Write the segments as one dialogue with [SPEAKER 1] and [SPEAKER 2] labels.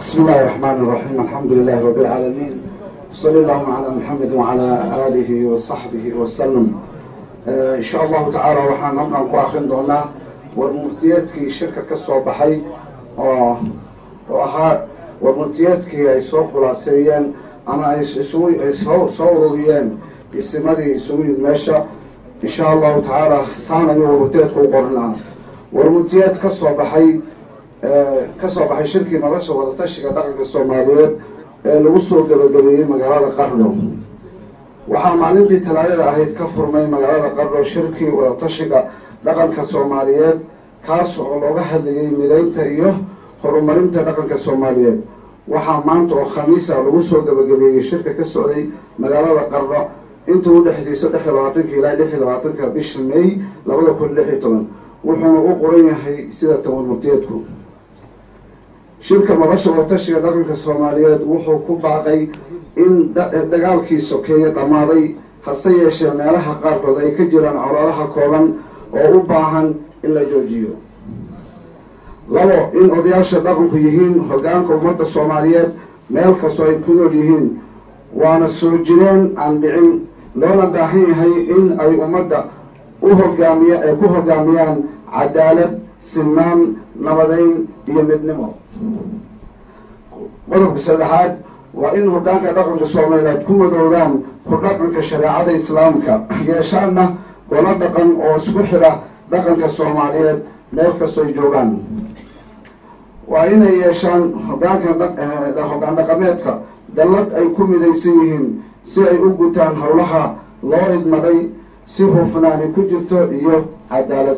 [SPEAKER 1] بسم الله الرحمن الرحيم الحمد لله رب العالمين وصلى اللهم على محمد وعلى آله وصحبه وسلم إن شاء الله تعالى waxaan halkan ku akrin doonaa warmurtiyeedkii shirka ka soo baxay oo oo ahaa warmurtiyeedkii ay soo khulaaseeyeen ama ay isugu ay soo soo ururiyeen isimadii isugu yimid meesha in sha allahu tacaala saan ayuu warmurtiyeedku u qornaa warmurtiyeed ka soo baxay ka soo baxay shirkii nolosha wadatashiga dhaqanka soomaaliyeed ee lagu soo gabagabeeyey magaalada qardho waxaa maalintii talaadada ahayd ka furmay magaalada qardho shirkii wadatashiga dhaqanka soomaaliyeed kaas oo looga hadlayay midaynta iyo horumarinta dhaqanka soomaaliyeed waxaa maanta oo khamiisa lagu soo gabagabeeyey shirka ka socday magaalada qardho intuu udhexaysay saddex iyo labaatanka ilaa lix iyo labaatanka bisha may labada kun lix iyo toban wuxuuna u qoran yahay sida tawar murtiyeedku shirka nolosha wadatashiga dhaqanka soomaaliyeed wuxuu ku baaqay in dagaalkii sokeeye dhammaaday hase yeeshee meelaha qaarkood ay ka jiraan colaadaha kooban oo u baahan in la joojiyo labo in odayaasha dhaqanku yihiin hoggaanka ummadda soomaaliyeed meel kastoo ay ku nool yihiin waana soo jireen aan dhicin loona baahan yahay in ay ummadda u hogaamiya ay ku hogaamiyaan cadaalad sinaan nabadeyn iyo midnimo qodobka saddexaad waa in hoggaanka dhaqanka soomaaliyeed ku madoobaan ku dhaqanka shareecada islaamka yeeshaanna golo dhaqan oo isku xidha dhaqanka soomaaliyeed meel kastoo ay joogaan waa inay yeeshaan hogaanka hoggaan dhaqameedka dallad ay ku midaysan yihiin si ay u gutaan howlaha loo idmaday si hufnaani ku jirto iyo cadaalad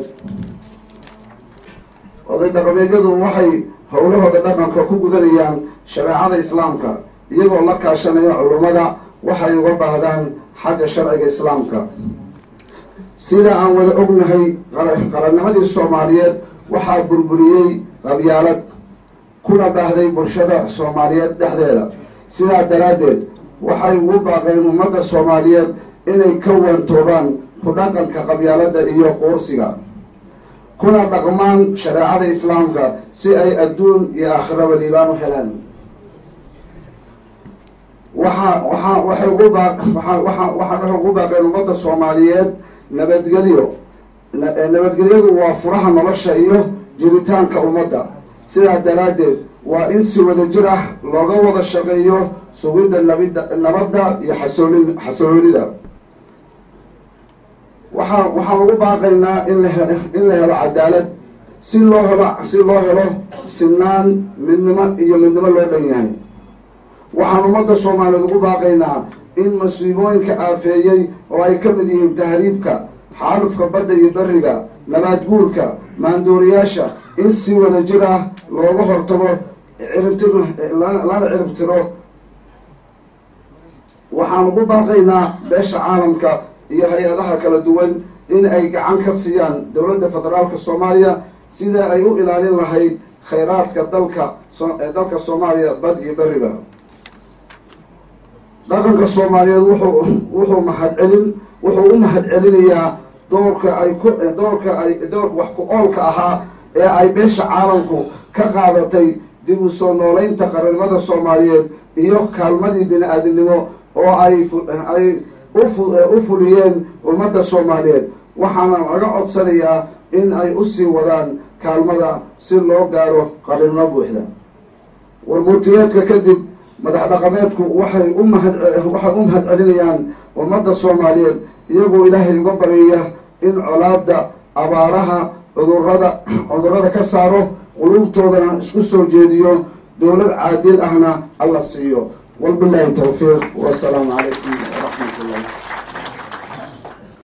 [SPEAKER 1] oday dhaqameedyadu waxay howlahooda dhaqanka ku gudanayaan shareecada islaamka iyagoo la kaashanaya culummada waxay uga baahdaan xagga sharciga islaamka sida aan wada ognahay qarannimadii soomaaliyeed waxaa burburiyey qabyaalad kuna baahday bulshada soomaaliyeed dhexdeeda sidaa daraaddeed waxay ugu baaqeen ummadda soomaaliyeed inay ka waantoobaan ku dhaqanka qabyaaladda iyo quursiga kuna dhaqmaan shareecada islaamka si ay adduun iyo aakhiraba liibaan u helaan waxa waxa waxay ugu baa waa waa waxay ugu baaqeen ummadda soomaaliyeed nabadgelyo nabadgelyadu waa furaha nolosha iyo jiritaanka ummadda sidaa daraaddeed waa in si wada jir ah looga wada shaqeeyo sugidda nabida nabadda iyo xasoolin xasooloonida waxaa waxaan ugu baaqaynaa in la he in la helo cadaalad si loo helo si loo helo sinaan midnimo iyo midnimo loo dhan yahay waxaan ummadda soomaaliyeed ugu baaqaynaa in masiibooyinka aafeeyey oo ay ka mid yihiin tahriibka xaalufka badda iyo beriga nabaad guurka maandooriyaasha in si wada jir ah looga hortago ciribtir lana ciribtiro waxaan ugu baaqaynaa beesha caalamka iyo hay-adaha kala duwan in ay gacan ka siiyaan dowladda federaalka soomaaliya sida ay u ilaalin lahayd khayraadka dalka dalka soomaaliya bad iyo beriba dhaqanka soomaaliyeed wuxuu wuxuu mahadcelin wuxuu u mahad celinayaa doorka ay ku doorka ay doorka wax ku oolka ahaa ee ay beesha caalamku ka qaadatay dib u soo nooleynta qarannimada soomaaliyeed iyo kaalmadii bini-aadamnimo oo ay ay u fuliyeen ummadda soomaaliyeed waxaana laga codsanayaa in ay usii wadaan kaalmada si loo gaaro qarannimo buuxda warmurtiyeedka kadib madax dhaqameedku waxay u mahad waxay u mahad celinayaan ummadda soomaaliyeed iyagoo ilaahay uga baryaya in colaada abaaraha cudurada cudurada ka saaro qulubtoodana isku soo jeediyo dowlad caadil ahna alla siiyo walbilaahi tawfiiq wasalaamu calaykum waraxmat ullah